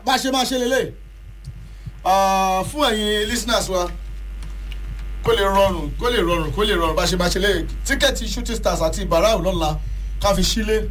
bá a ṣe máa ṣe lélẹ̀ fún ẹ̀yin listeners wa kó lè rọrùn kó lè rọrùn kó lè rọrùn bá a ṣe máa ṣe lélẹ̀ tíkẹ́ẹ̀tì shooting stars àti barau lọ́la ká fi sílé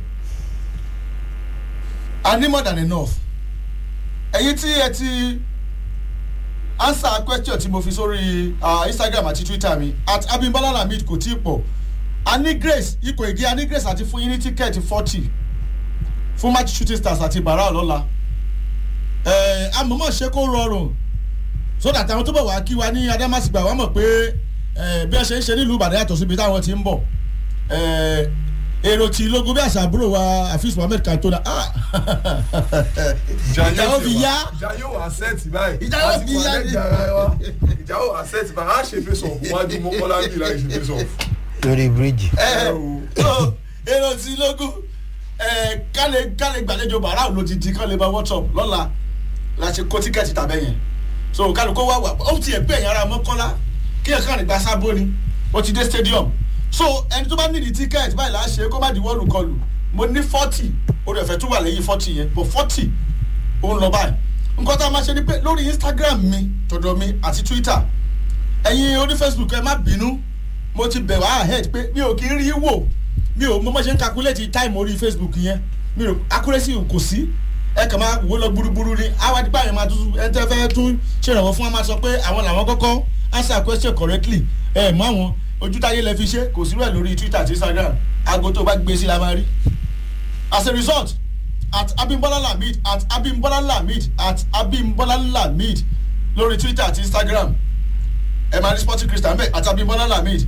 a ní more than enough ẹ̀yin tí ẹ ti answer question tí mo fi sórí uh, instagram àti twitter mi at abimbola lamid kò tí ì pọ̀ a ní grace ikọ̀ ègé a ní grace àti fún yín ní tíkẹ́ẹ̀tì forty fún match shooting stars àti bara lọ́la ẹ̀ amọ̀mọ̀ ṣe kó rọrùn so that àwọn tó bọ̀ wá kí wa ní adamasigba wọ́n mọ̀ pé ẹ̀ bí wọ́n ṣe ń ṣe nílùú ìbàdàn yàtọ̀ síbi táwọn ti ń bọ̀ ẹ̀ èrò tí lógún bí àṣà àbúrò wa afis mohammed kantona ah ìjà ó fi yá ìjà yóò wá sẹ́ẹ̀tì báyìí Ìjà yóò fi yá Àti ìjà ara wa. ìjà yóò wá sẹ́ẹ̀tì báyìí á ṣe face off wájú mọ́kànlá bí láì ṣe face off. lórí bíríìjì. ẹ so èrò tí lógún ẹ kálẹ̀ kálẹ̀ gbàlejò bàrà ló ti di kálẹ̀ bá whatsapp lọ́la la ṣe kó tíkẹ́ẹ̀tì tàbẹ̀ yẹn so kálukó wá wà ó ti ẹ̀ pé ẹ̀yìn ara mọ́kànlá kí ẹ̀ kàn nígbà sábó ni ó ti dé stadium so ẹni tó bá nídìí tíkẹ́ẹ̀tì báyìí là á ṣe kó má di wọ́ọ̀lù kọlù mo ní forty ó dẹ̀ fẹ́ tún wà lẹ́yìn forty yẹn but forty ó ń lọ báyìí nǹkan tá a máa ṣe ni pé lórí instagram mi tọ̀dọ̀ mi àti twitter ẹ̀yin oní facebook ẹ má bínú mo ti bẹ̀ wá ahead pé mi ò kí ń rí wò mi ò mo mọ̀ ṣe ń calculate time orí facebook yẹn mi ò accuracy kò sí ẹ kàn máa wò lọ gbúrúgbúrú ni àwa dípò àyè máa tún ẹ tẹ́ fẹ́ tún ṣèrànwọ́ fún wa máa sọ pé àwọn làwọn kọ́kọ́ answer question correctly ẹ mọ àwọn ojútáyé lẹ fi ṣe kò sí rẹ̀ lórí twitter àti instagram aago tó bá gbé sí la máa rí as a result at abimbola lamid at abimbola lamid at abimbola lamid lórí twitter àti instagram ẹ máa rí sporting christian bẹ́ẹ̀ àti abimbola lamid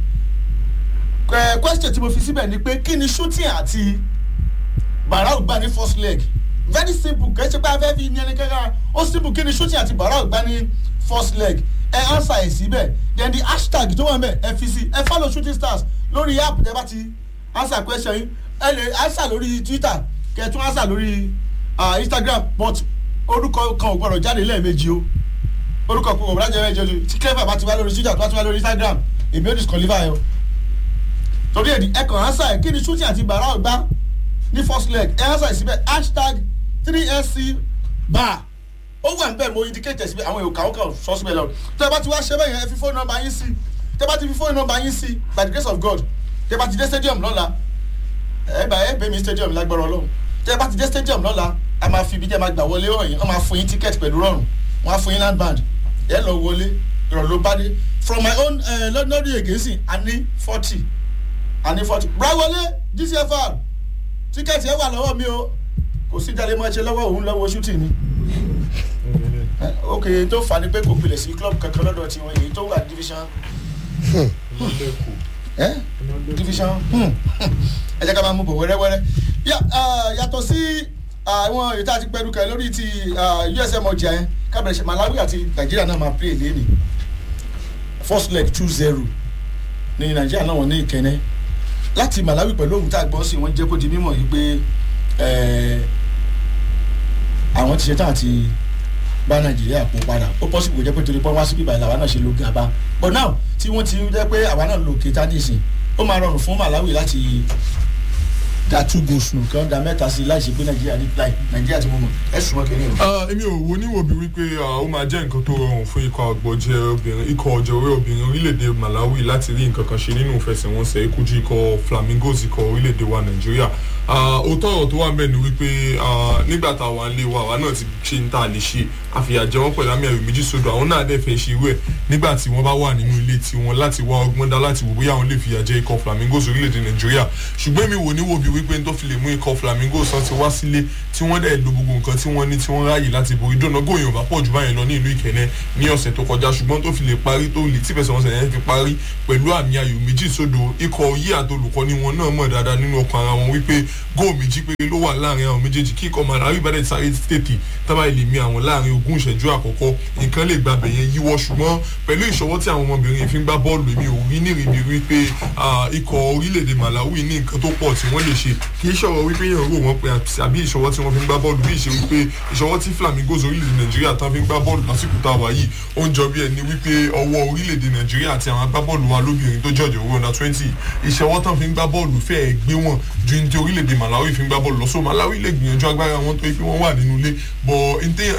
ẹ question tí mo fi síbẹ̀ ni pé kí ni shooting àti barau gbá ní first leg very simple kì í ṣe pé a fẹ́ fi ní ẹni kankan ó simple kí ni shooting àti barau gbá ní first leg ẹ answer ẹ síbẹ̀ then the hashtag tó wà mẹ́ ẹ fi sí ẹ follow shooting stars lórí app tẹ bá ti answer question yín ẹ lè answer lórí twitter kẹ tún answer lórí uh, instagram but orúkọ kan ò gbọdọ̀ jáde lẹ́ẹ̀mejì o orúkọ kan ò gbọdọ̀ jáde lẹ́ẹ̀mejì o tí clever bá ti wá lórí twitter tó bá ti wá lórí instagram èmi ò disqualify o torí ẹ̀dí ẹ kàn answer ẹ̀ kí ni shooting àti barau gbá ní first leg ẹ answer ẹ̀ síbẹ̀ hashtag three sc bar ó wà níbẹ̀ mo indicate síbẹ̀ àwọn èèyàn kàwọn kan sọ síbẹ̀ lọ tẹ́ bá ti wá ṣe bẹ́ẹ̀ yẹn ẹ fi fóònù nọmba yín sí tẹ́ bá ti fi fóònù nọmba yín sí by the grace of god tẹ́ bá ti dé stadium lọ́la ẹ bá ẹ bẹ́ mi stadium lágbára ọlọ́run tẹ́ bá ti dé stadium lọ́la a máa fi ibi tẹ́ máa gbà wọlé hàn yín wọ́n máa fún yín ticket pẹ̀lú rọrùn wọ́n á fún yín land band ẹ lọ wọlé ìrọ̀lẹ́ ló bá dé from my own lọ́dún ègèsì a ní forty a ní forty brawọlé dcfr tíkẹ́ẹ̀tì ẹ wà lọ́wọ́ mi o kò sí jalè máa ṣe lọ́wọ́ òun lọ́wọ́ shooting ni ok tó fà ní pé kò pilẹ̀ sí club kankan lọ́dọ̀ tiwọn èyí tó wà division eh? division ẹ jẹ́ ká máa mú bọ̀ wẹ́rẹ́wẹ́rẹ́ yàtọ̀ sí àwọn èyí tá a ti pẹ́ẹ́rù kẹ́ lórí ti usm ọjà yẹn kábẹ̀rẹ̀ ṣe malawi àti nàìjíríà náà máa play lẹ́nìí first leg two zero ní nàìjíríà náà wọ́n ní ìkẹ́nẹ́ láti malawi pẹ̀lú ohun tá a gbọ́ sí wọ́n jẹ́ kó di mímọ̀ yìí pé àwọn ti ṣetán àti bá nàìjíríà kó padà ó pọ́sibú jẹ́ pé torí pé wá sí bíbá ìlà àwa náà ṣe lo gàba but now tí wọ́n ti jẹ́ pé àwa náà lo kéta nísìn ó máa rọrùn fún malawi láti da two goals nù kí wọ́n da mẹ́ta sí láì ṣe pé nàìjíríà ní láì nàìjíríà ti mú mọ̀ ẹ sùn wọn kìíní o. èmi ò wo níwò bí wípé ó máa jẹ́ nǹkan tó rọrùn fún ikọ̀ àgbọ̀jẹ̀ obìnrin ikọ̀ ọ̀jẹ̀ orí obìnrin orílẹ̀-èdè malawi láti rí nǹkan kan ṣe nínú ìfẹsẹ̀wọnsẹ̀ ikújú ikọ̀ flamingos ikọ̀ orílẹ̀-èdè wa nàìjíríà òótọ́ ọ̀rọ̀ tó wà ń bẹ̀ ni wípé nígbà tá a wà nílé wa àwa náà ti ṣe ń tà lè ṣe àfìyàjẹ wọn pẹ̀lú àmì ẹ̀rù méjì sódò àwọn náà dẹ̀ fẹ́ ṣe irú ẹ̀ nígbà tí wọ́n bá wà nínú ilé tiwọn láti wá ọgbọ́n dá láti wò bóyá àwọn lè fìyà jẹ ikọ̀ flamingos orílẹ̀-èdè nàìjíríà ṣùgbọ́n mi wò ní wo bí wípé tó fi lè mú ikọ̀ flamingos tán ti wá sílé tí wọ́n dẹ̀ lo gbogbo nǹkan tí wọ́n ní tí wọ́n ráàyè láti borí dọ́nà góyìn ọ̀bá pọ̀ jù báyẹn lọ ní ìlú ìkẹ́nẹ́ ní ọ̀sẹ̀ tó kọjá ṣùgbọ́n tó fi lè parí tó lè tífẹsẹ̀ wọn sẹ̀yìn fi parí pẹ̀lú àmì ayò méjì sódò ikọ̀ yí àtolùkọ́ ni wọn náà mọ̀ dáadáa nínú ọkàn ara wọn wípé góò méjì péré ló wà láàrin àwọn méjèèjì kí ikọ̀ malawi bá dẹ̀ sáré tètè tábà lè mi àwọn láàrin ogún ìṣẹ́jú àkọ́kọ́ nǹkan lè gbàbẹ̀ yẹn yíwọ́ ṣùgbọ́n pẹ̀lú ìṣọwọ́ tí àwọn ọmọbìnrin fi ń gbá bọ́ọ̀lù èmi ò rí nírìbí wípé ikọ̀ orílẹ̀-èdè malawi ní nǹkan tó pọ̀ tí wọ́n lè ṣe kì í ṣọ̀rọ̀ wípé yẹn rò wọ́n pé àbí ìṣọwọ́ tí wọ́n fi ń gbá bọ́ọ̀lù bí ìṣe wípé ìṣọwọ́ tí flamingos orílẹ̀-èdè nàìjíríà tán fi ń gbá bọ́ọ̀lù lásìkò tá a wà yìí ó ń jọ bí ẹni wípé ọwọ́ orílẹ̀-èdè nàìjíríà àti àwọn agbábọ́ọ̀lù wa lóbìnrin tó jọ̀jọ̀ owó ọ̀nà twenty ìṣọwọ́ tán fi ń gbá bọ́ọ̀lù fẹ́ẹ̀ gbé wọn ju ní ti orílẹ̀-èdè orílẹ̀-èdè Malawi fi ń gbá bọ́ọ̀lù lọ so Malawi lè gbìyànjú agbára wọn tó yẹ pé wọ́n wà nínú ilé bọ̀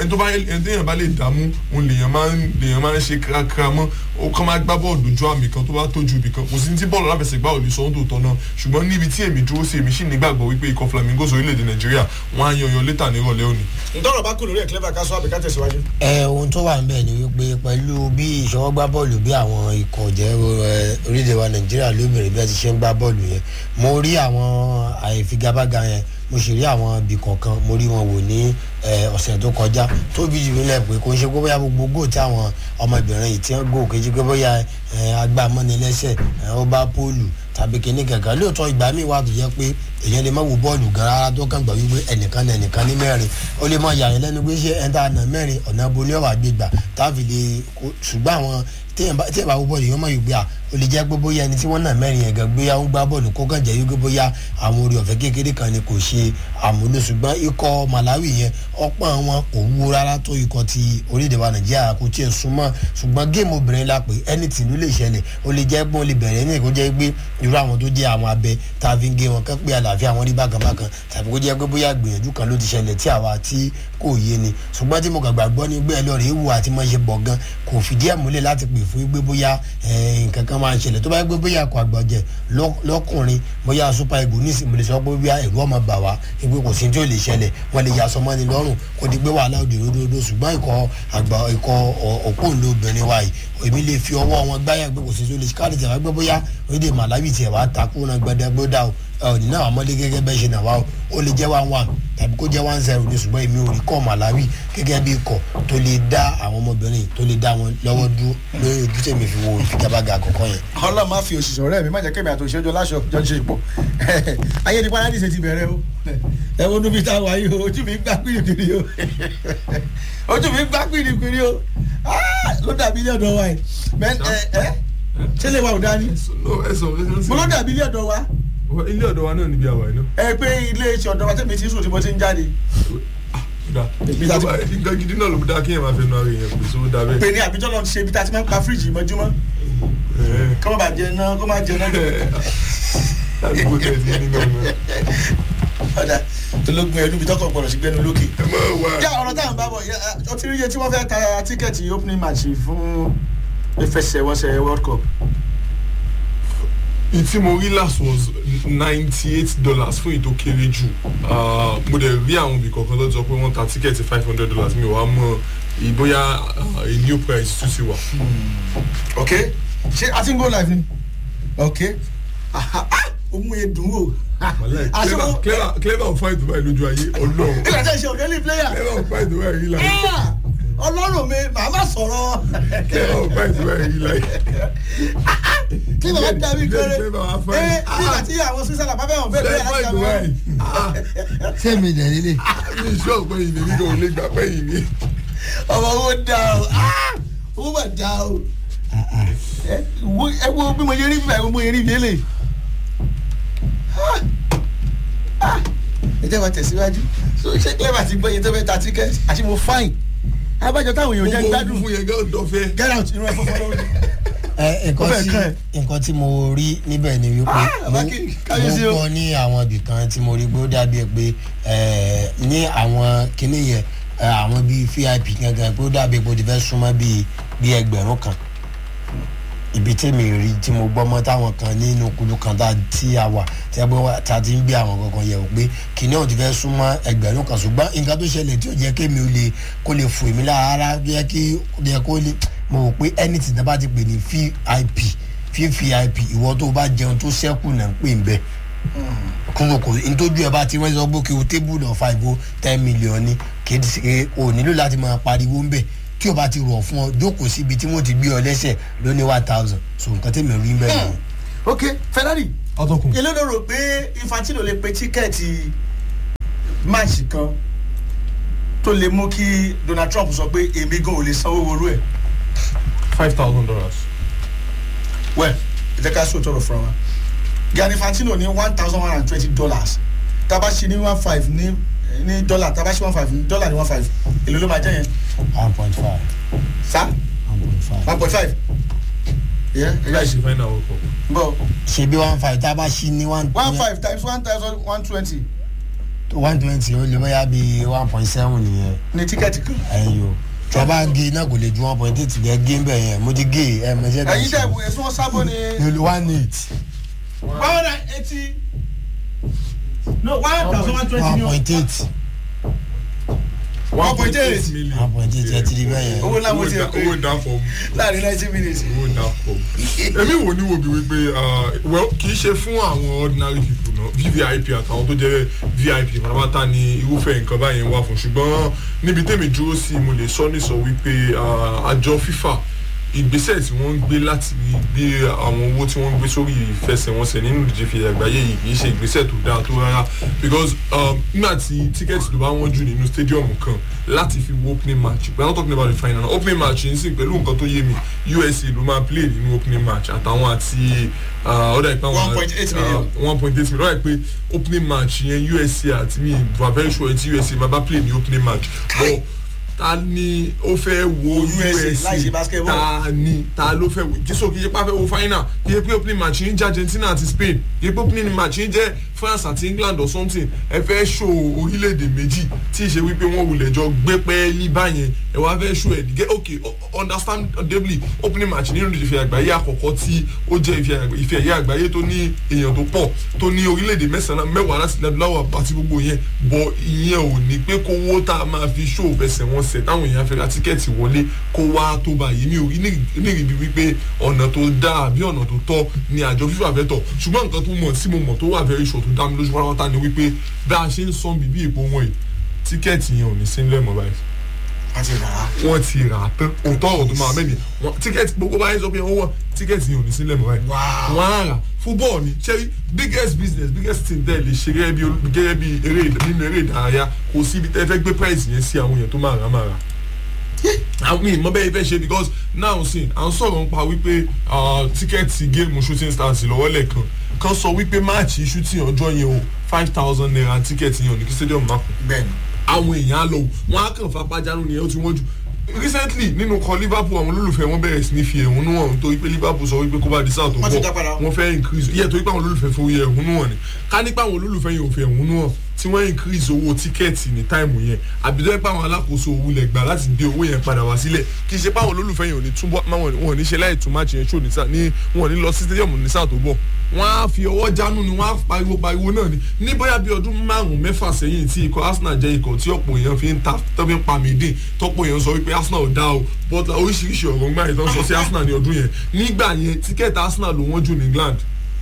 ẹni bá lè dààmú òun lèèyàn máa ń lèèyàn máa ń ṣe kíákíá mọ́ ó kàn máa gbá bọ́ọ̀lù dojú àmì kan tó bá tójú ibì kan kò sí ní tí bọ́ọ̀lù aláfẹsẹ̀gbá ò lè sọ ohun tó tọ́ náà ṣùgbọ́n níbi tí èmi dúró sí èmi sì nígbàgbọ́ wípé ikọ̀ Flamingos orílẹ̀-èdè Nàìjíríà wọ́n á yanyan létà ní ìrọ̀lẹ́ òní. ntọ́rọ̀ bá kú lórí ẹ̀ clever ká sọ àbíká tẹ̀síwájú. ẹ ohun tó wà ń bẹ̀ ni wípé pẹ̀lú bí ìṣọwọ́ gbá bọ́ọ̀lù bí àwọn ikọ̀ jẹ́ orílẹ̀-èdè wa Nàìjíríà lóbìnrin bí wọ́n ti ṣe ń gbá bọ́ọ̀lù yẹn mo rí àwọn àìfigagbága yẹn mo sì rí àwọn ibì kọ̀ọ̀kan mo rí wọn wò ní ọ̀sẹ̀ tó kọjá tó bí jù nílẹ̀ pé kò ń ṣe pé bóyá gbogbo góò tí àwọn ọmọbìnrin yìí ti ń góò kejì pé bóyá agbámọ́nilẹ́sẹ̀ ó bá póòlù tàbí kíní kankan lóòótọ́ ìgbà míì wà tó jẹ́ pé èèyàn lè má wo bọ́ọ̀lù gan rárá tó kàn gbà wípé ẹnìkan ní ẹnìkan ní mẹ́rin ó lè má yà yín lẹ́nu pé ṣé ẹ̀ńtà àná mẹ́rin ọ̀nà bo ní ọ̀wà gbégbà táàfì lè ṣùgbọ́n àwọn tí ẹ̀ bá wo bọ́ọ̀lù yóò mọ̀ yìí gbé à ó lè jẹ́ pé bóyá ẹni tí wọ́n nà mẹ́rin yẹn gan gbéyà ń gbá bọ́ọ̀lù kó kàn jẹ́ wípé bóyá àwọn orí ọ̀fẹ́ kékeré kan ni kò ṣe àmúlò ṣùgbọ́n ikọ̀ Malawi yẹn ọ̀pọ̀ wọn kò wúwo rárá tó ikọ̀ ti orílẹ̀-èdè wa Nàìjíríà kò tiẹ̀ súnmọ́ ṣùgbọ́n géèmù obìnrin la pé ẹni tìlú lè ṣẹlẹ̀ ó lè jẹ́ pé ó lè bẹ̀rẹ̀ ní kó jẹ́ pé irú àwọn tó jẹ́ àwọn abẹ tá a fi ń gé wọn kán pé àlàáfíà wọn rí bákan bákan tàbí kó jẹ́ pé bóyá gbìyànjú kan ló ti ṣẹlẹ̀ tí àwa tí kò yé ni ṣùgbọ́n tí mo kàn gbàgbọ́ ní gbé ẹlọ́rìí wù àti mọ̀ ṣe bọ̀ gan kò fìdí ẹ̀ múlẹ̀ láti pè fún gbé bóyá nǹkan kan máa ń ṣẹlẹ̀ tó bá gbé bóyá akọ àgbọ̀jẹ̀ lọ́kùnrin bóyá super eagle ní ìsìn mo lè sọ pé bóyá ẹ̀rú ọmọ bà wá pé kò sí tí ó lè ṣẹlẹ̀ wọ́n lè yasọ mọ́ni lọ́rùn kó di pé wàhálà òdì ròdòdó ṣùgbọ́n ikọ̀ àgbà ikọ̀ òpóǹlò obìnrin wa yìí èmi lè fi ọwọ́ wọn gbáyà pé kò sí tí ó lè ṣe káàdì tẹ̀wá gbé bóyá orílẹ̀ Malawi tiẹ̀ wá takú náà gbẹdẹgbẹdà o ọ̀nì náà àmọ́lé gẹ́gẹ́ bẹ́ẹ̀ ṣe nà wá o ó lè jẹ́ one one tàbí kó jẹ́ one zero ní ṣùgbọ́n èmi ò rí kọ́ Malawi gẹ́gẹ́ bí ikọ̀ tó lè dá àwọn ọmọbìnrin tó lè dá wọn lọ́wọ́ dúró lórí ojú tèmi fi wo ìfigagbága àkọ́kọ́ yẹn. ọlọ́run máa fi òṣìṣẹ́ ọ̀rẹ́ mi má jẹ́ kémi àti òṣìṣẹ́ ọjọ́ láṣọ jọ ṣe pọ̀ ayé ní paradise ti bẹ̀rẹ̀ o ẹ wo níbi tá a wà yìí o ojú mi gbá pìrìpìrì o ojú mi gbá pìrìpìrì o ló dàbí ilé ọ̀dọ̀ wa yìí ṣé lè wa ò dání mo ló dàbí ilé ọ̀dọ̀ wa ilé ọ̀dọ̀ wa náà níbi àwa iná. ẹ pé ilé iṣẹ́ ọ̀dọ̀ wa tẹ̀mí tí sùn tí mo ti ń jáde. nǹkan gidi náà ló dá kí èèyàn máa fẹnu ara èèyàn pèsè ó dá bẹ́ẹ̀. pé ní àbíjọ́ lọ ṣe ibi tá a ti máa ń pa fíríjì mọ́júmọ́ kọ́ má bàa jẹ náà kọ́ má jẹ náà. ládùúgbò tẹ̀ sí nínú ọmọ. ọ̀dà ológun ẹ̀dùn bí tọkọ̀ gbọ́dọ̀ sí gbẹ́nu lókè. ẹ máa wá. yá ọ̀rọ̀ táwọn bá bọ̀ ọ ti rí iye tí wọ́n fẹ́ ta tíkẹ́ẹ̀tì opening match fún ìfẹsẹ̀wọnsẹ̀ world cup. ìtí mo rí last was ninety eight dollars fún ìtò kéré jù mo dẹ̀ rí àwọn ibì kọ̀ọ̀kan tó sọ pé wọ́n ta tíkẹ́ẹ̀tì five hundred dollars mi ò wá mọ̀ ìbóyá a new price tún ti wà. ok ṣé a ti ń go live ni ok ohun edun o. clever clever clever on fight dubai lójú ayé ọlọ́run. ilé ẹjẹ ṣe òdélé player. clever on fight dubai rí láyé. ọlọ́run mi màá má sọ̀rọ̀. clever on fight dubai rí láyé. kí ló ń dàbí kéré clever on fight. ee nígbà tí àwọn switzerland bá bẹ̀ wọ́n fẹ́ bẹ́ẹ̀ láti fight dubai. sẹ́mi dẹ̀ nílé. mi sọ pé ìní mi kò lè gbà pé ìní. ọmọ owó dá o owó mà dá o ẹ wo bí mo yẹ rí bíbá ẹ wo mo yẹ rí bíélé ẹ jẹ́ wa tẹ̀síwájú so ṣé clever ti gbọ́ iye tó fẹ́ ta tíkẹ́ẹ̀tì àti mo fine abájọ táwọn èèyàn jẹ́ gbádùn fún yẹn gán dọ̀fẹ́. get out inú ẹ fọ́fọ́ lọ́wọ́ ẹ nǹkan Ó fẹ́ tí kàn ẹ́. nǹkan tí mo rí níbẹ̀ ni wípé Ah, mo bàbá kí- káyọ̀sí mo o. gbọ́ ní àwọn ibì kan tí mo rí pé ó dàbí ẹ pé ẹ, ní àwọn kinní yẹn ẹ, àwọn bíi vip gangan pé ó dàbí pé ó ti fẹ́ súnmọ́ bíi bíi ẹgbẹ̀rún kan ibi tèmi rí tí mo gbọ́ mọ́ táwọn kan nínú kulu kan tá tí a wà tí a bọ́ wá tá a ti ń gbé àwọn kankan yẹ̀ wò pé kìnìún ọ̀hún ti fẹ́ súnmọ́ ẹgbẹ̀rún kan ṣùgbọ́n nǹkan tó ṣẹlẹ̀ tí ò jẹ́ kémi ò lè kó lè fò mí lára rárá bí yẹ kí ó yẹ kó lè mo rò pé anything tó bá ti pè ní vip vvip ìwọ tó bá jẹun tó ṣẹ́kù náà ń pè ń bẹ́ẹ̀ kúròkò ntójú ẹ bá ti wọ́n sọ pé kí o tébùlù ọ̀fà ìbò ten million ni kì í ṣe o nílò láti máa pariwo ń bẹ̀ tí o bá ti rọ̀ fún ọ jókòó síbi tí wọ́n ti gbé ọ lẹ́sẹ̀ ló ní one thousand so nǹkan tẹ̀mí rí ń bẹ̀ nìyẹn. ok ferrari ọtọkùn. èló ló rò pé infantino lè pe tíkẹ́ẹ̀tì máàcì kan tó lè mú kí donald trump sọ pé èmi gan ò lè sanwó orú ẹ̀ five thousand dollars. well ìjẹ́ ká sọ tọrọ fún wa gianni infantino ní one thousand one hundred twenty dollars tábà ṣe ní one five ní ní dọ́là tábà ṣe one five ní dọ́là ní one five èló ló máa jẹ́ yẹn one point five sá one point five. one point five. Yeah, láì ṣe final world cup. bọ́ ṣe bí one five tá a bá ṣí ní one one five times one thousand one twenty one twenty ó lè bóyá bí one point seven nìyẹn ní tíkẹ́ẹ̀tì kan. ẹ̀yin o tí a bá gé náà kò lè ju one point eight lẹ́ gé bẹ́ẹ̀ yẹn mo ti gé ẹ̀ mọ̀ ṣẹ́ ẹ̀yin dẹ̀ wo èso wọn sábọ̀ ni ní one eight one hundred and eighty no one thousand one twenty one ni o point eight one point eight million. one point eight ẹ ti di bẹ́ẹ̀ yẹn. owó ńlá mo ti ẹ̀ owó pé ìdáfọ̀ láàrin ninety minutes. owó ìdáfọ̀ èmi wò ní wo bí wípé ah, well kì í ṣe fún àwọn ordinary people náà vvip àtàwọn tó jẹ́ vip pátápátá ni irúfẹ́ nǹkan báyẹn wà fún ṣùgbọ́n níbi tèmi dúró sí mo lè sọ ní sọ wípé ah, àjọ fifa ìgbésẹ̀ tí wọ́n ń gbé láti gbé àwọn owó tí wọ́n ń gbé sórí ìfẹsẹ̀wọnsẹ̀ nínú ìdíje fi àgbáyé yìí kì í ṣe ìgbésẹ̀ tó dáa tó rárá because um, nígbà tí tíkẹ́ẹ̀tì tó bá wọ́n jù nínú stadium kan láti fi wo opening match we are not talking about the final opening match yìí sì pẹ̀lú nǹkan tó yé mi usa ló máa play nínú opening match àtàwọn àti ọ̀dà ìpá wọn 1.8 million. one point eight million ọ̀dà ìpè opening match yẹn usa àti mi were very sure ti usa máa bá play ní opening match but ta ni ó fẹ́ wo USA láì ṣe basketball. ta ni ta ló fẹ́ wo jésù kì í ṣe pé a fẹ́ wo final kì í ṣe pé opening match yín jẹ́ argentina àti spain kì í ṣe pé opening match yín jẹ́ france àti england or something ẹ fẹ́ ṣò orílẹ̀-èdè méjì tí ì ṣe wípé wọ́n wulẹ̀ jọ gbé pẹ́ẹ́lí báyẹn ẹ wá fẹ́ ṣò ẹ̀ gẹ́ ok understandably opening match nínú ìfẹ́ àgbáyé àkọ́kọ́ tí ó jẹ́ ìfẹ́- ìfẹ́ ẹ̀yẹ àgbáyé tó ní èèyàn tó pọ̀ tó ní orílẹ̀-èdè mẹ́sàn-án mẹ́wàá láti lẹ́dúláwà àti gbogbo yẹn bọ̀ ìyẹn ò ní pé kówó tá a máa fi ṣó fẹsẹ̀ wọn sẹ̀ táwọn èèyàn fẹ́ ra tíkẹ́ẹ̀tì wọlé kó wá tó báyìí mi ò rí nírìbí wípé ọ̀nà tó dáa bí ọ̀nà tó tọ́ ni àjọ fífà fẹ́ tọ̀ ṣùgbọ́n nǹkan tó mọ̀ tí mo mọ̀ tó wà very sure tó dá mi lójú pátápátá ni wípé bá a ṣe ń san bíbí ìbò wọn yìí tíkẹ́ẹ̀tì yẹn ò ní sí nílẹ̀ mọ́ báyìí wọ́n ti rà á. wọ́n ti rà á tán òótọ́ ọ̀rọ̀ tó máa mẹ́ni wọ́n tíkẹ́ẹ̀tì gbogbo báyìí sọ pé wọ́n wọ́n tíkẹ́ẹ̀tì yẹn ò ní sílẹ̀ mọ́ báyìí Wow. wọ́n á rà fúbọ́ọ̀ ni ṣé biggest business biggest thing tẹ́ ẹ lè ṣe gẹ́gẹ́ bí olú- gẹ́gẹ́ bí eré nínú eré ìdárayá kò sí ibi tẹ́ ẹ fẹ́ gbé price yẹn sí àwọn èèyàn tó máa rà á máa rà àwọn ìmọ̀ bẹ́ẹ̀ fẹ́ ṣe because now sin à ń sọ̀rọ̀ nípa wípé ah, tíkẹ́ẹ̀tì géèmù shooting stars lọ́wọ́ lẹ́ẹ̀kan kan sọ wípé máàcì shooting ọjọ́ yẹn o five thousand naira tíkẹ́ẹ̀tì yẹn ò ní kí stadium má kún bẹ́ẹ̀ni àwọn èèyàn á lọ wò wọn á kàn fapájánu nìyẹn ó ti wọ́n jù recently nínú kan liverpool àwọn olólùfẹ́ wọn bẹ̀rẹ̀ sí ní fi ẹ̀hónú hàn torí pé liverpool sọ wípé kó bá di sáà tó Wọ́n ti bọ̀ dá padà. wọ́n fẹ́ increase yẹ torí pé àwọn olólùfẹ́ fi oyè ẹ̀hónú hàn ni ká nípa àwọn olólùfẹ́ yẹn ò fi ẹ̀hónú hàn tí wọ́n increase owó tíkẹ́ẹ̀tì ní táìmù yẹn àbí tó yẹ pé àwọn alákòóso owó lẹ̀ gbà láti dé owó yẹn padà wá sílẹ̀ kì í ṣe pé àwọn olólùfẹ́ yẹn ò ní túbọ̀ máwọn wọn ò ní ṣe láì tún match yẹn ṣó ní sáà ní wọn ò ní lọ sí stadium ní sáà tó bọ̀ wọ́n á fi ọwọ́ jánu ni wọ́n á pariwo pariwo náà ni ní bóyá bí ọdún márùn-ún mẹ́fà sẹ́yìn tí ikọ̀ arsenal jẹ́ ikọ̀ tí ọ̀pọ̀ èèyàn fi ń ta tó fi ń pa mìíndín tọ́pọ̀ èèyàn sọ wípé arsenal ò dá o but oríṣiríṣi ọ̀rọ̀ ńgbà yẹn tó ń sọ sí arsenal ní ọdún yẹn nígbà yẹn tíkẹ́ẹ̀tì arsenal ló wọ́n jù ní england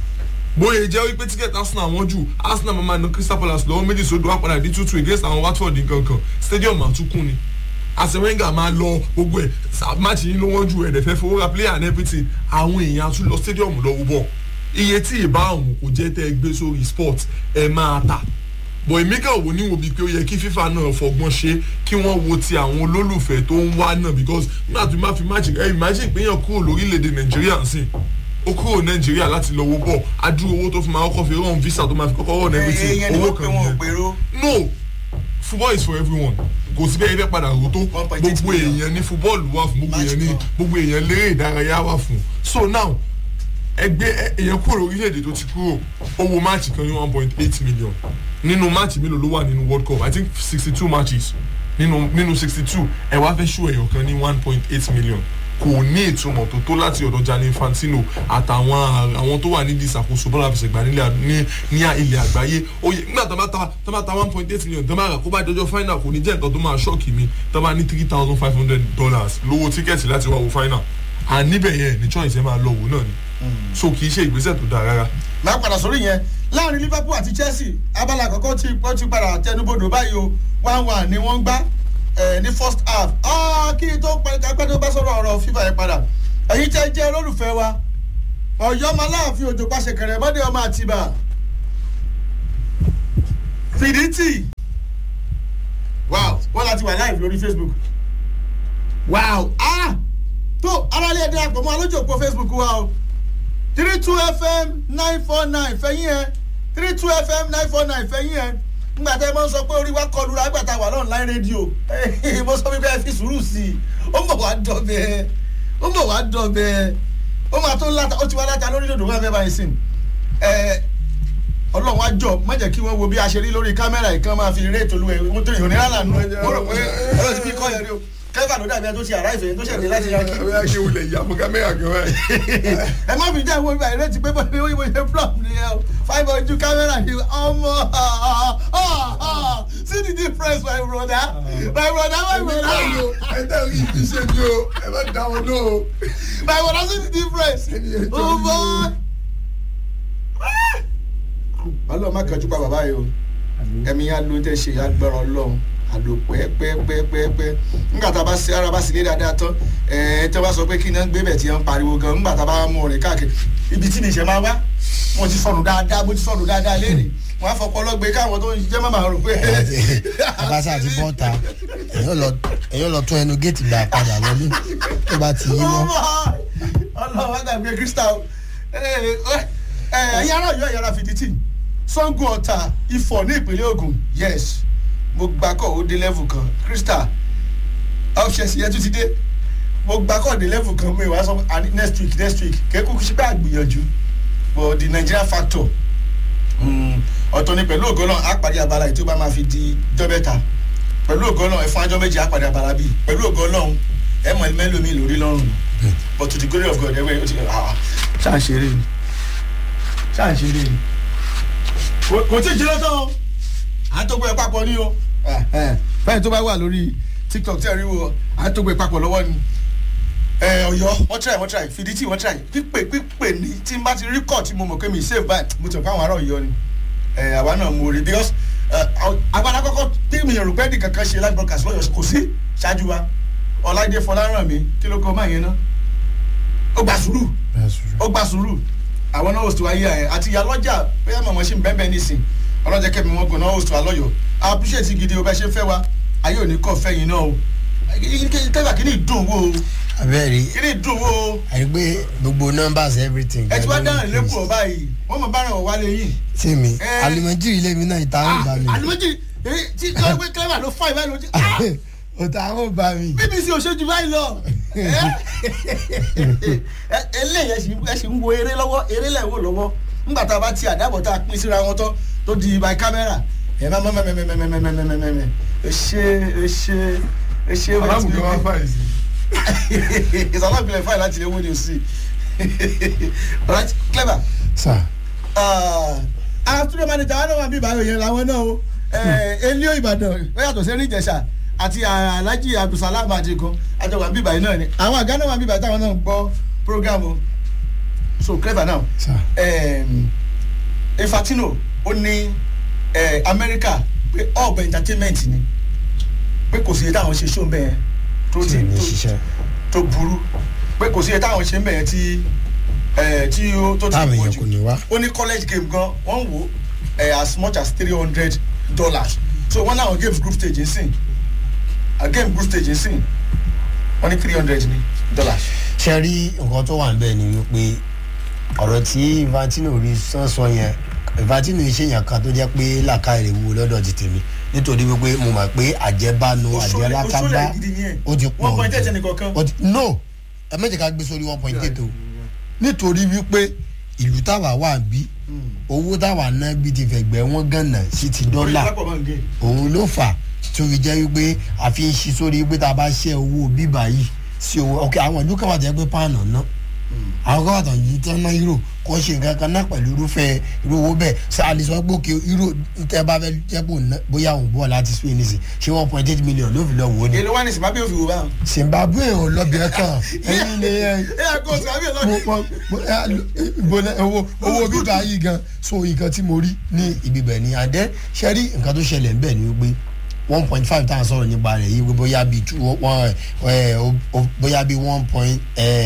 bóyá jẹ́ wípé tíkẹ́ẹ̀tì arsenal wọ́n jù arsenal máa na crystal palace lọ́wọ́ méjì sódò wá padà dé tútù against àwọn watford nkankan stadium àtúkùn ni àsẹ̀wẹ́ngà máa lọ gbogbo ẹ̀ máàcì yín ló wọ́n jù ẹ̀dẹ̀ fẹ́ fowó ra player and everything àwọn èèyàn tún lọ stadium lọ́wọ́ bọ̀ iye tí ìbá ọ̀hún kò jẹ́ tẹ́ ẹ gbé sórí sport ẹ máa tà bọ̀ èmi kàn wò níwò bíi pé ó yẹ kí fífa náà fọgbọ́n ṣe kí wọ́n wo ti àwọn olólùfẹ́ tó ń wá náà because nígbà tó máa fi máàcì ẹ imagine pé èèyàn kúrò lórílẹ̀‐èdè nàìjíríà ń sìn ó kúrò nàìjíríà láti lọ wo bọ̀ adúrú owó tó fi máa kọ́kọ́ fi rán visa tó máa fi kọ́kọ́ rán everything ẹyẹ ni owó wọ́n pe kan wọn ò nìyẹn gbèrò no football is for everyone kò sí bẹ́ẹ̀ bẹ́ẹ̀ padà rò tó 1.8 gbogbo million. èèyàn ní football wà fún gbogbo Match èèyàn ní kan. gbogbo èèyàn lérè ìdárayá wà fún so now ẹgbẹ́ ẹ- èèyàn kúrò orílẹ̀-èdè tó ti kúrò owó máàcì kan ní one point eight million nínú máàcì mélòó ló wà nínú world cup i think sixty two matches nínú nínú sixty two ẹ wá fẹ́ ṣó èèyàn kan ní one point eight million kò ní ìtumọ̀ tó tó láti ọ̀dọ̀ Gianni Infantino àtàwọn àwọn tó wà nídìí ìṣàkóso bọ́lá àfẹsẹ̀gbá nílẹ̀ ní ní ilẹ̀ àgbáyé oyè nígbà tó bá ta tó bá ta one point eight million tó bá rà kó bá dọjọ́ final kò ní jẹ́ nǹkan tó máa ṣọ́ọ̀kì mi tó bá ní three thousand five hundred dollars lówó tíkẹ́ẹ̀tì láti wá wo final à níbẹ̀ yẹn ní choice ẹ máa lọ wò náà ni so kì í ṣe ìgbésẹ̀ tó dáa rárá. máa padà sórí yẹn láàrin liverpool àti chelsea abala àkọ́kọ́ tí wọ́n ti padà tẹnubodò báyìí o one one ni wọ́n ń gbá eh, ní first half Ah, kí n tó pẹ́ tó bá sọ̀rọ̀ ọ̀rọ̀ fífa yẹn padà ẹ̀yin tẹ́ jẹ́ olólùfẹ́ wa ọ̀yọ́ máa láàfin òjò pàṣẹ kẹrẹ mọ́dé ọmọ àtibá fìdítì wow wọ́n láti wà live lórí facebook wow ah tó aráàlú ẹ̀dẹ́ àpò mọ́ alójú òpó facebook wa o three two fm nine four nine fẹ̀yìn ẹ̀ three two fm nine four nine fẹ̀yìn ẹ̀ ngbà tẹ́ ẹ mọ́ sọ pé orí wa kọlu ra gbàtà wà lọ́nà line radio mo sọ wípé ẹ fi sùúrù sí i ó ń bọ̀ wá dọ̀bẹ̀ ó ń bọ̀ wá dọ̀bẹ̀ ó máa tó láta ó ti wá láta lórí lòdò wọn fẹ́ báyìí sìn ẹ ọlọ́run á jọ má jẹ́ kí wọ́n wo bí a ṣe rí lórí kámẹ́rà yìí kán máa fi eré ètò olúwẹ̀ wọ́n tó yìí òní rárá nù mo rò pé ọlọ́run ti fi kọ́ yẹn rí o kẹ́fà ló dàbí ẹ tó ṣe àrá ìfẹ́ tó ṣẹ̀dé láti yankí ẹ bá ṣe wulẹ̀ ìyá fún kámẹ́rà kan báyìí. ẹ má fi jẹ́ ìwé ìgbà ìrètí pé bọ́ọ̀lù ìwé ìwé ṣe flop ni ẹ o five ojú kámẹ́rà ni ọmọ see the difference my brother my brother my brother ẹ tẹ́ rí ibi ṣe ni o ẹ bá dá wọn lọ o. my brother see the difference oh boy. ọlọ́run má kànjú pa bàbá yìí o ẹ̀mí yá ló tẹ̀ ṣe yá gbọ́rọ̀ ọlọ́run àlò pẹ́ẹ́pẹ́ẹ́pẹ́ẹ́pẹ́ nígbà tá a bá ṣe ara bá sì lé dáadáa tán ẹ̀ẹ́ tí wọ́n bá sọ pé kí iná gbé bẹ̀ tí wọ́n ń pariwo gan nígbà tá a bá mú ọ̀rẹ́ káàkiri ibi tí mi ṣe máa wá mo ti sọnù dáadáa mo ti sọnù dáadáa léèrè wọ́n á fọpọ́ lọ́gbẹ́ káwọn tó ń jẹ́ mọ́mọ́ rò pé. abasa àti bọ́ta èyàn lọ tún ẹnu géètì gbà padà wọlé tó bá ti yí mọ́. ọlọ́run wá gbàgbé crystal ẹ̀yin ará yọ ìyára fìdítì sango ọ̀tà ifọ̀ ní ìpínlẹ̀ ogun yes mo gbà kọ́ ó dé level kan crystal ọ̀ṣẹ̀sì yẹn tún ti dé mo gbà kọ́ dé level kan mi wá sọ àní next week next week kéékù sí pé àgbìyànjú but the nigerian factor ọ̀tọ̀ ni pẹ̀lú ògo náà á parí abala yìí tó bá máa fi di jọ́bẹ́ta pẹ̀lú ògo náà ẹ̀fọn ajọ́ méjì á parí abala bíi pẹ̀lú ògo náà ẹ̀ mọ̀ mẹ́lòmí lórí lọ́rùn but to the glory of God ẹ̀wẹ̀ ó ti ṣáà ṣeré ni ṣáà ṣeré ni kò tí ì jẹ́ lọ́tọ̀ àtọ́gbọ́ ẹ̀ papọ̀ ní o báyìí tó bá wà lórí tiktok tẹ́ ẹ rí wo àtọ́gbọ́ ẹ̀ papọ̀ lọ́wọ́ ni ọ̀yọ́ wọ́n try wọ́n try fìdítì wọ́n try pípé pípé ní tí n bá ti rí kọ́ tí mo mọ̀ pé mi save báyìí mo ti mọ̀ pé àwọn ará ọ̀yọ́ ni àwa náà mo rí because agbada kọ́kọ́ tí mi rò pé nìkan kan ṣe live broadcast lọ́yọ̀ kò sí ṣáájú wa ọ̀làdé fọláràn mi kí ló kọ́ máa yẹn náà ó gbà sùúrù ó gbà sùúrù àwọn náà host wa yí ẹ àti ìyá lọ́jà bóyá màmá ṣì ń bẹ́ẹ̀ bẹ́ẹ̀ nísìn ọlọ́jà kẹ́mi wọn gbọ́n náà host wa lọ́yọ̀ I appreciate gidi o bẹ́ẹ̀ ṣe fẹ́ wa ayé òní kọ́ fẹ́ yín náà o kẹ́gbà kí ni ìdùn wo o abẹ́rẹ́ kí ni ìdùn wo o àyè pé gbogbo numbers everything. ẹ ti wá dáhùn lẹ́kùn ọba yìí wọ́n mọ̀ bára wọn wálé yìí. sí mi alimọ̀jì ilé mi náà ìta ń bá mi. alimọ̀jì tí kí clever ló fọ́ ìbáyìí lójú. òtá ń bá mi. bbc ò ṣe jù báyìí lọ eléyìí ẹ sì ń wo eré lọ́wọ́ eré lẹ̀ wò lọ́wọ́ nígbà tá a bá ti àdábọ̀ tá a pín síra wọn tán tó di by camera ẹ máa mẹ́mẹ́mẹ́mẹ́mẹ́mẹ́mẹ́mẹ́mẹ́ ẹ ṣe ẹ ṣe ẹ ṣe wẹ́n alámùgbé wá fàyè sí. ìsọ̀lá ìpìlẹ̀ fáìlì láti lè wọ́n ní o sí right clever. sir. àwọn studio manager wọn náà wà bí ìbáyọ̀ yẹn làwọn náà o elio ìbàdàn ó yàtọ̀ sí erin ìjẹsà àti alhaji abdulsalam adigun àjọ wà bí ìbàyọ̀ náà ni àwọn àga náà wà bí ìbàyọ̀ táwọn náà ń gbọ́ program o so clever now sir. um, infantino ó ní eh, amẹ́ríkà pé ọ̀bẹ entertainment ni pé kò sí iye táwọn ṣe show bẹ́ẹ̀ tó tí ti ò ní tó- ṣiṣẹ́ tó burú pé kò sí iye táwọn ṣe ń bẹ̀yẹn tí eh, tí ó tó ti táwọn pọ̀ èèyàn jù kò ní wá. ó ní college game gan wọ́n wò eh, as much as three hundred dollars so wọ́n náà games group stage ń sìn a game group stage ń sìn wọ́n ní three hundred ní dollars. ṣe rí nǹkan tó wà níbẹ̀ ni wípé ọ̀rọ̀ tí infantino rí sánsọ yẹn infantino ṣèyàn kan tó jẹ́ pé làkàrẹ̀ wo lọ́dọ̀ ti tèmi nítorí wípé mo mọ̀ pé àjẹbánu Òṣòlẹ̀- àjẹlákágbá òṣòlẹ̀ gidi ni ẹ̀. ó ti pọ̀ one point eight jù. ẹnìkọ̀ọ̀kan. Ó ti- no ẹ méjì ká gbé sórí one point eight o nítorí wípé ìlú táwa wà bí owó táwa ná bí ti fẹ̀gbẹ́ wọn gànà sí ti dọ́là orí lápò máa ń gé. òun ló fà tí ó fi jẹ́ wípé a fi ń ṣi sórí wípé tá a bá ṣe owó bíbá yìí sí owó ok àwọn ìlú kan wà tó yẹ pé páànù ná àwọn kan wà tó yìí tán ná euro kò ṣe nǹkan kan náà pẹ̀lú irúfẹ́ irú owó bẹ́ẹ̀ ṣe àlìsọ pé òkè euro tẹ́ bá fẹ́ jẹ́ pò ná bóyá òun bọ̀ láti Spain ní sè ṣé one point eight million ló fi lọ wò ó ni èlò wá ní zimbabwe ò fi wò báwọn. Zimbabwe ò lọ́bì ẹ̀ kàn ẹ̀yin ni ẹ̀ ẹ yà kó zimbabwe lọ. mo mo mo ẹ ìbọlẹ owó owó bíbá yìí gan so nǹkan tí mo rí ní ibi bẹ̀ ni àdẹ́ ṣe rí nǹkan tó ṣẹlẹ̀ ń bẹ̀ ni wípé one point five tá à ń sọ̀rọ̀ nípa rẹ̀ yìí wípé bóyá bíi two one ẹ o- bóyá bíi one point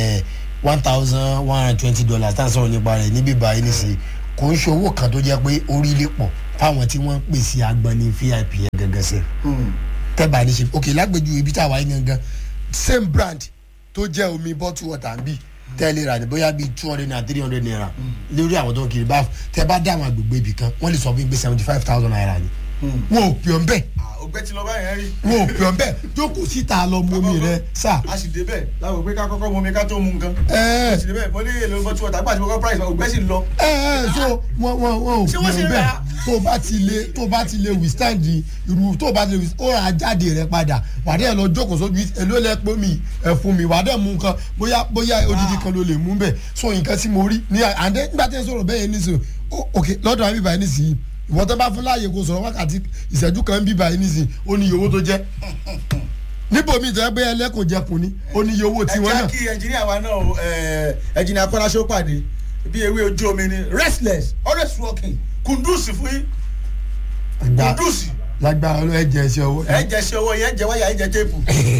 one thousand one hundred twenty dollars tá à ń sọ̀rọ̀ nípa rẹ̀ níbí báyìí nìsín kò ń ṣe owó kan tó jẹ́ pé orílẹ̀ pọ̀ fáwọn tí wọ́n ń pèsè agbani vip yẹn gẹ́gẹ́ sí tẹ́bà ní ṣe ok lágbèjú ibi tá a wáyé gangan same brand tó jẹ́ omi bottle water ń bì tẹ́lẹ̀ rà ní bóyá bíi two hundred naira three hundred naira lórí àwọn tó ń kiri báfù tẹ́ bá dá àwọn agbègbè ibì kan wọ́n lè sọ fún mi pé seventy five thousand naira ni wọn ò pè ọ́ bẹ́ẹ̀ ògbẹ́ ti lọ báyẹn rí wọn ò pè ọ́ bẹ́ẹ̀ jókòó síta lọ mú mi rẹ sá. a sì débẹ̀ láwọn ògbé ká kọ́kọ́ mú mi ká tó mú nǹkan ẹ a sì débẹ̀ mo ní èlò bọ́tú ọ̀tá gbà tí mo kọ́ price ògbẹ́ sì lọ ẹ ẹ so wọn wọn wọn ò Ṣé pè wọ́n ṣe ọ́ bẹ́ẹ̀ rà? tó o bá ti lè tó o bá ti lè withstand irú tó o bá ti lè withstand ó rà jáde rẹ padà wàdí ẹ lọ jókòó sójú èló lẹ pé mi ẹ fún mi wàdí ẹ mú nǹkan bóyá bóyá odidi kan ló lè mú bẹ́ẹ̀ so nǹkan tí mo rí ní àndé nígbà tí ẹ sọ̀rọ̀ bẹ́ẹ̀ yẹn nísìnyí ok lọ́dọ̀ àmì báyìí nísìnyí ìwọ́n tó bá fún láàyè kó sọ̀rọ̀ wákàtí ìṣẹ́jú kan bí báyìí nísìnyí ó ní iye owó tó jẹ́ níbo mi ìtọ́jú pé ẹlẹ́kùn jẹkùn ni ó ní iye owó tiwọn ẹ náà jẹ́ kí ẹnjìníà wa náà o, ẹ, ẹnjìníà kọ́láṣó pàdé bí ewé ojú omi ni restless always working kùndùsì fún yín Àgbà- kùndùsì lágbára ọlọ́ ẹ jẹ ẹsẹ owó. ẹ jẹ ṣe owó yẹn jẹ wáyà ẹ jẹ téèpù.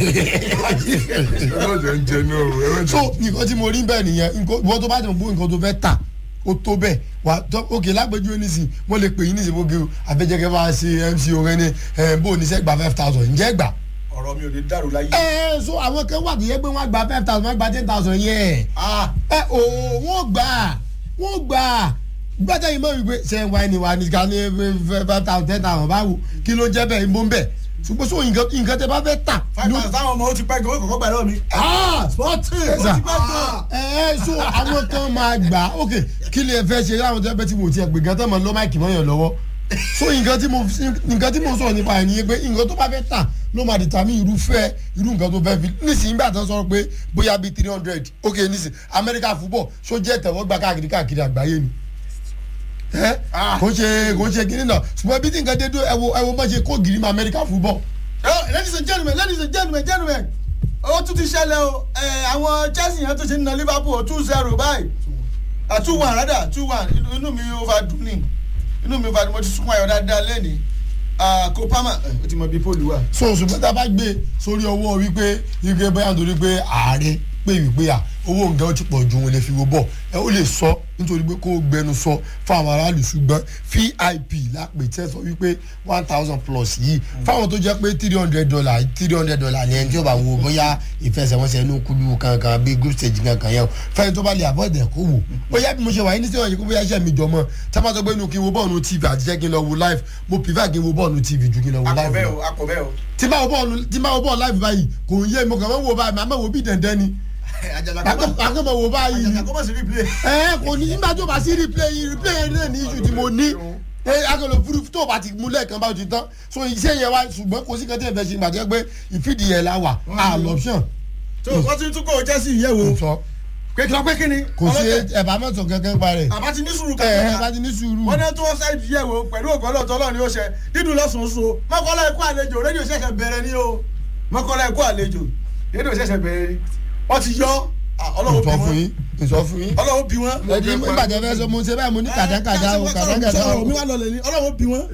ẹlọ́jẹ̀ ń jẹ náà o ẹlọ́jẹ̀ so nǹkan tí mo rí bẹ́ẹ̀ nìyẹn nǹkan- ìwọ tó bá tẹ̀ bó nǹkan tó fẹ́ tà ó tó bẹ́ẹ̀ wà tó òkè lágbèjú nísìn wọ́n lè pè yín nísìn bóge o àfẹ́jẹ́kẹ́ bá ṣe mc orin ní ẹ̀ bó ní sẹ́ gba five thousand ǹjẹ́ gbà. ọ̀rọ̀ mi ò ní dàrú láyé. ẹ ẹ so àwọn kan wà tó yẹ pé wọ́n gba five thousand wọ́n gba ten thousand yẹn Ah, ẹ o wọ́n gbà wọ́n gbà gbọ́dọ̀ yìí mọ̀ wípé ṣe ń wá ẹni wa ní ká ní five thousand ten thousand báwo kí ló jẹ́ bẹ́ẹ̀ ń bọ́ ń bẹ̀ ṣùgbọ́n so nǹkan nǹkan tẹ bá fẹ́ tà five thousand táwọn ọmọ ó ti pẹ́ gan ó kọ̀kọ́ gbà lọ́wọ́ mi. ah fourteen ó Sir. ti pẹ́ gan. ẹ ẹ so àwọn kan máa gbà ok kí lè fẹ́ ṣe láwọn tó yẹ pé tí mo ti ẹ̀ pé gan tó máa lọ́ máìkì mọ́yàn lọ́wọ́ so nǹkan tí mo nǹkan tí mo sọ̀rọ̀ nípa ẹ̀ nìyẹn pé nǹkan tó bá fẹ́ tà ló máa dìtàmí irúfẹ́ irú nǹkan tó fẹ́ fi nísìnyí gbà tó sọ pé bóyá bíi three hundred ok nísìnyí America football so jẹ́ ìtẹ̀wọ́gbà káàkiri káàkiri àgbáyé ni ẹ Ah. kò ń ṣe kò ń ṣe kiri náà ṣùgbọ́n bí tí nǹkan dé dó ẹ wo ẹ wo bá ṣe kó gírí mọ́ America football Oh, ladies and gentlemen ladies and gentlemen gentlemen ó tún ti ṣẹlẹ̀ o ẹ, àwọn Chelsea yẹn tó ṣe ń na Liverpool two zero báyìí Ah, two one rather two one inú inú mi ò fa dùn ní inú mi ò fa dùn mo ti sunkún ayọ̀ dáadáa lẹ́ni Kopama ẹ, ó ti mọ bí pọ́ọ̀lù wà. so ṣùgbọ́n tá a bá gbé sórí ọwọ́ wípé wípé bóyá nítorí pé ààrẹ pé wípé à owó nǹkan ó ti pọ̀ ju òun lè fi wo bọ̀ ẹ ó lè sọ nítorí pé kó o gbẹnu sọ fún àwọn aráàlú ṣùgbọ́n vip lápè tẹ́ sọ wípé one thousand plus yìí fáwọn tó jẹ́ pé three hundred dollar three hundred dollar ni ẹni tí ó bá wo bóyá ìfẹsẹ̀wọnsẹ̀ inú kúlú kankan bíi group stage kankan yẹn o fẹ́ni tó bá lè avoid ẹ̀ kó wò bóyá bí mo ṣe wà yín ní sẹ́wọ̀n yìí kó bóyá iṣẹ́ mi jọ mọ́ tá a bá sọ pé inú kí n wo bọ́ọ̀lù tv àti jẹ́ kí n lọ wo live mo prefer kí n wo bọ́ọ̀lù tv ju kí n lọ wo live akọ̀bẹ́ lọ o akọ̀bẹ́ o. tí bá wo bọ́ọ̀lù tí bá wo bọ́ọ̀lù láìpẹ́ báyìí kò ń yé mi kàn máa ń wo báyìí màá máa wo bí dandan ni àjàjà àkàn máa wo báyìí àjàjà kọ́ mọ̀ sí replay. ẹ kò ní nígbà tó bá sí replay yìí replay yẹn náà ní iṣu tí mo ní ẹ akọlọ fúru tó bá ti mú lẹ́ẹ̀kan bá ti tán so iṣẹ́ yẹn wá ṣùgbọ́n kò sí kan tí ẹ fẹ́ ṣe ìgbà tó yẹ pé ìfìdí yẹn la wà á lọ́pṣọ̀n tó wọ́n ti tún kó Chelsea yẹ̀ wò sọ pé kí ló pé kí ni. kò sí ẹ̀bà mọ́tò kankan pa rẹ̀ àbá ti ní sùúrù ẹ ẹ kankan. bá ti ní sùúrù wọ́n ní tó wọ́n sáyé yẹ̀ wò pẹ̀lú ògbọ́n lọ́tọ́ lọ́ọ̀ ni ó ṣe dídùn lọ́sùn-ún mọ́kànlá ẹ̀kọ́ àlejò rédíò ṣẹ̀ṣẹ̀ bẹ̀rẹ̀ ni o mọ́kànlá ẹ̀kọ́ àlejò rédíò ṣẹ̀ṣẹ̀ bẹ̀rẹ̀ ni wọ́n ti yọ ah, ọlọ́run bí ìsọ fún wọ́n yín ìsọ fún yín ọlọ́run bí wọ́n. ẹni ìbàjẹ́ fẹ́ sọ mo ṣe báyìí mo ní kàdákàdá o kàdákàdá o mi wà lọlẹ̀ ni ọlọ́run bí wọ́n.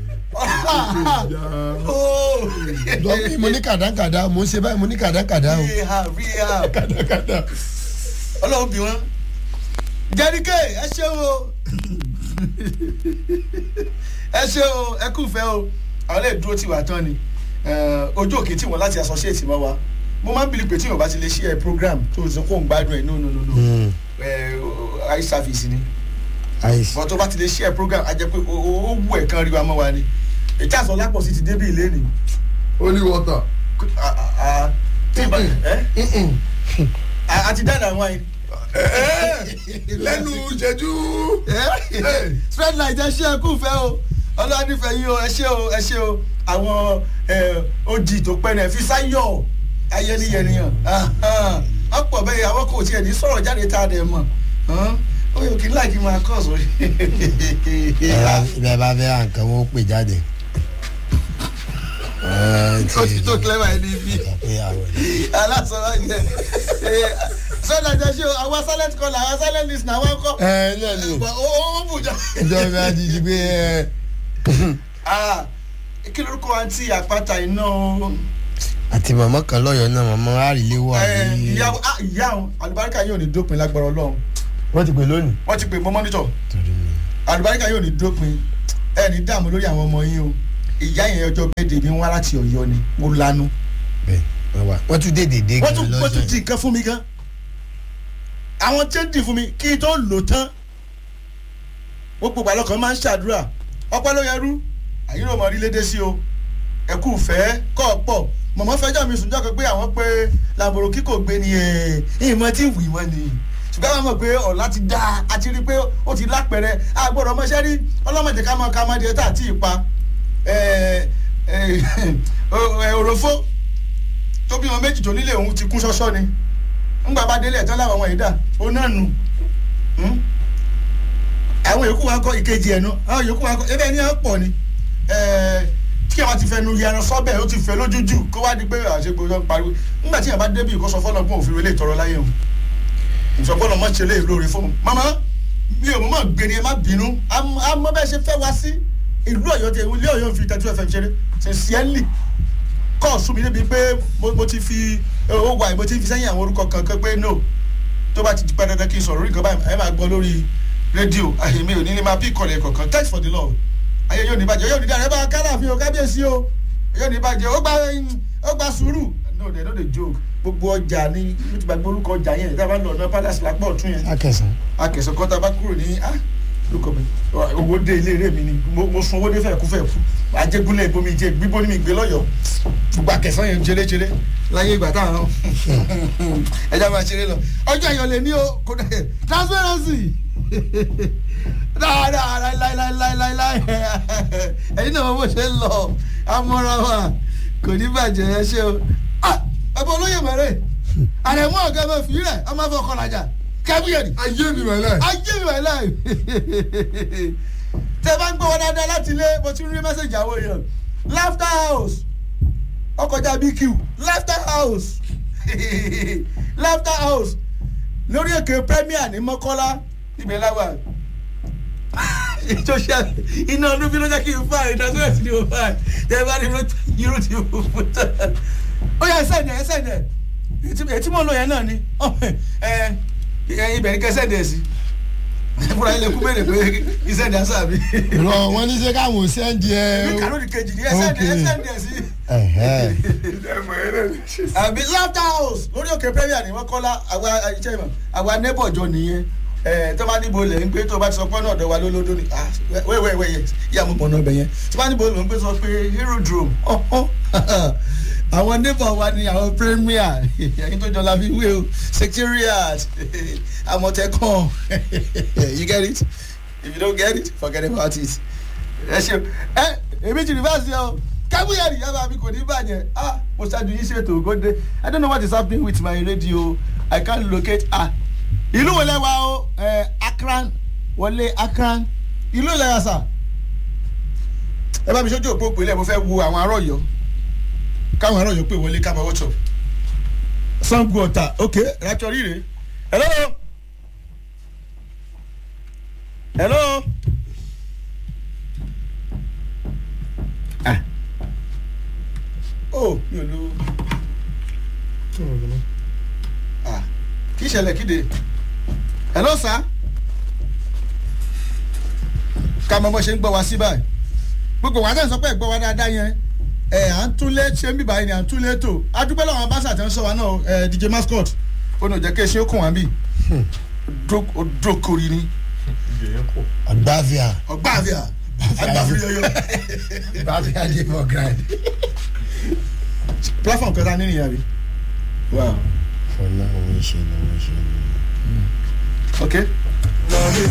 Oh. dọ́kí mo ní kàdákàdá mo ṣe báyìí mo ní kàdákàdá o VAR VAR kàdákàdá. ọlọ́run bí wọ́n. jẹ́ríkè ẹ ṣé o ẹ ṣé o ẹ kúfẹ́ o àwọn lè dúró tiwa tán ni Eh, ojú òkè tí wọn láti associate mọ́ wa mo máa ń bìlì pé tí yorùbá ti lè ṣe ẹ program tó o sọ kó ń gbádùn ẹ no no no no ẹ eye service ni àìsí. bọ́n tó bá ti lè ṣe ẹ program a jẹ́ pé o- o ó wù ẹ̀ kan rí wa mọ́ wa ni ètí àsọ lápò sí ti débí ilé ni holy water. a- a- a- tí ìbá ẹ a- a ti dáná àwọn yìí. lẹ́nu ìṣẹ́jú. spread light ẹ ṣe ẹ kú fẹ́ o ọlọ́dúnfẹ́ yín o ẹ ṣe o ẹ ṣe o àwọn ẹ, ojì tó pẹ́ náà fi sáyọ̀ ayẹniyẹniyàn ọ̀pọ̀ bẹ́ẹ̀ àwọn kò tiẹ̀ ní sọ̀rọ̀ jáde tá a dẹ̀ mọ̀ ó yẹ kí n láì kí n máa kọ́ sórí. ibẹ̀ bá fẹ́ ra nǹkan wọ́n pè jáde. ó ti tó clever ẹni bí alásọ̀rọ̀ yẹn sọ́dọ̀ àjọ ṣe o àwọn silent caller àwọn silent listener àwọn kọ́ ẹ náà ni ó ó bùjọ. ìjọba ti di pé ẹ Ah, kí lorúkọ àǹtí àpáta iná o. àti màmá kan lọ́yọ̀ọ́ náà màmá àríléwò Eh, àbí. ìyá ah, ìyá o àlùbáríkà yóò ní dópin lágbára ọlọ́run wọ́n ti pè lónìí. wọ́n ti pè mọ́ mọ́nítọ̀ àlùbáríkà yóò ní dópin ẹ ní dààmú lórí àwọn ọmọ yín o ìyá yẹn ọjọ́ bẹ́ẹ̀dẹ̀ mi wá láti ọ̀yọ́ ni mo lanu. bẹ́ẹ̀ wọ́n wà wọ́n tún dé dèdè wọ́n gan tún wọ́n tún lọ́sẹ̀. di nǹkan fún mi gan àwọn tí ń dì fún mi kí n tó lò tán ó gbogbo àlọ́kàn máa ń ṣàdúrà ọpẹ́ ló yẹrú àyìn ló mọ orílẹ̀-èdè sí o ẹ̀kú fẹ́ kọ́ pọ̀ mọ̀mọ́ fẹjọ́ mi sùn jọ́kọ̀ pé àwọn pé làbòrò kíkò gbé ni ẹ̀ ìmọ̀ tí wì wọ́n ni ṣùgbọ́n àwọn mọ̀ pé ọ̀la ti dá a ti rí pé ó ti lápẹ̀rẹ̀ àgbọ̀dọ̀ ọmọọṣẹ́ rí ọlọ́mọdé ká mọ ká mọ díẹ̀ tá àti ìpa òròfó tó bí wọn méjì tó nílé òun ti kún ṣọ́ṣọ́ ni ńgbà bá délé ẹ̀tọ́ láwọn ọmọ yìí dà ó náà nù àwọn yòókù wa kọ ìkejì ẹ̀ nu àwọn yòókù wa kọ ebe ní ẹ̀ pọ̀ ni tí àwọn ti fẹnu yẹran sọ́bẹ̀ ó ti fẹ́ lójújù kó wá di pé àṣegbò yọ pariwo nígbà tí yàrá débi ìkọ́sọ fọlọ́gbọ́n òfin ilé ìtọ́rọ láyé o ìsọfọlọ́ mọ̀ ṣe lé lóore fóun mama mi ò mọ̀ gbé ni ẹ má bínú àmọ́ bẹ́ẹ̀ ṣe fẹ́ wá sí ìlú ọ̀yọ́ tẹ ilé ọ̀yọ́ fi tẹ́tí fm ṣeré sincerely kọ́ọ̀sù mi débi pé mo ti fi owó wa mo ti fi sẹ́yìn àwọn orúkọ kankan pé no tó bá ti pẹ́ dandan kí n sọ̀rọ̀ orí nǹkan báyìí ẹ máa gbọ́ lórí rédíò àyèmí ò ní ní máa bí ìkọlẹ̀ kọ̀ọ̀kan thanks for the love ayé yóò ní bàjẹ́ yóò ní dára ẹ bá kálàfin o kábíyèsí o yóò ní bàjẹ́ ó gba ó gba sùúrù no they no dey joke gbogbo ọjà ní mo ti gbàgbé orúkọ ọjà yẹn tá a bá lọ ọ̀nà palace lápá ọ̀tún yẹn akẹsàn. akẹsàn kan tá a bá kúrò ní ah lóko mi owó dé ilé rẹ mi ni mo sun owó dé fẹ́ẹ̀kú fẹ́ẹ̀kú ajégúnlẹ̀ ìbomi jẹ gbígbó ní mi gbé lọ́yọ̀ọ́ gbogbo akẹsàn yẹn ṣeré-ṣeré láyé ìgbà táwọn ẹja máa ṣeré lọ ọjọ́ ayọ̀ lè ní o kò dẹ̀ transparency dáadáa láíláíláíláí ẹ̀yin náà bó ṣe ń lọ amọ́ra wa kò ní bàjẹ́ ẹ ṣe o ẹ̀bùn olóyè mẹ́rẹ̀ àrẹ̀mú ọ̀gá ẹ̀mọ́ fi rẹ̀ ọmọ fẹ́ ọkọ̀ làjà kábíyèdì. ayé mi wà láì. ayé mi wà láì. tẹ bá ń gbọ́ wọn dáadáa láti ilé mo ti rí mẹ́sẹ̀gì àwọn èèyàn laughter house ọkọjá bq laughter house laughter house lórí èké premier ní mọ́kọ́lá ibẹ̀ láwà social iná ọdún bí ló jẹ́ kí n fa ìdásílẹ̀ sí ni mo fa ẹ bá ní irú tí mo fún tán. ó yẹ ẹsẹ̀ ẹ̀ ẹsẹ̀ ẹ̀ ètí mo lò yẹn náà ni ibẹ̀ ní kẹsẹ̀ dẹ̀ sí fúnra ilé kú bẹ̀rẹ̀ pé iṣẹ́ ni àṣà mi. rọ wọn ní sẹ káwọn sẹ́ndì ẹ. mi kàló ní kejì ní ẹsẹ̀ dẹ̀ sí. àbí laughter house lórí òkè premier ni wọ́n kọ́lá àwa iṣẹ́ ìmọ̀ àwa neighbor jọ nìyẹn tó bá níbo lẹ̀ ń gbé tó bá ti sọ pé náà ọ̀dọ̀ wa lólódó ni wẹ́wẹ́wẹ́ yẹ yíyá mo pọ̀nà ọbẹ̀ yẹn tó bá níbo lẹ̀ ń gbé sọ pé aerodrome àwọn neighbor wa ni àwọn premier ẹ̀yin tó jọ la fi wé o secretariat àmọ̀tẹ́kàn you get it if you don't get it forget about it ẹ ṣe ẹ èmi ti rìbáàsì ọ kábíyàrí yàrá mi kò ní bàjẹ́ ah mo ṣáájú yín ṣètò ògòdè i don't know what is happening with my radio i can't locate ah ìlú wo lẹ́wà o akran wọlé akran ìlú ìlẹ́yà sà ẹ bá mi sójú òpó òpèlè mo fẹ́ wo àwọn ará ọ̀yọ́ káwọn ará ọ̀yọ́ pè wọlé ká máa wọ́tọ̀ sango ọ̀tà ok ràtọ̀ rírè hello hello ah oh mi ò lo ah kì í ṣẹlẹ̀ kíde hello sir ká mọ bó ṣe ń gbọ́ wá sí báyìí gbogbo wa náà sọ pé gbọ́ wá dáadáa yẹn ẹ à ń túnlé ṣe ń bíbáyìí ni à ń túnlé tó adúpẹ́ lọ́wọ́ abáṣà tẹ́ ń sọ wa náà ẹ dj mascot ó ní òjẹ́ kí eṣin ó kùn wá bí odókòrí ni ọgbàvia ọgbàvia agbàfúyọyọ ọgbàvia dey for ground. platform kẹta nínú ìyá rí wow fọlá òun ṣe ni òun ṣe ni. ok.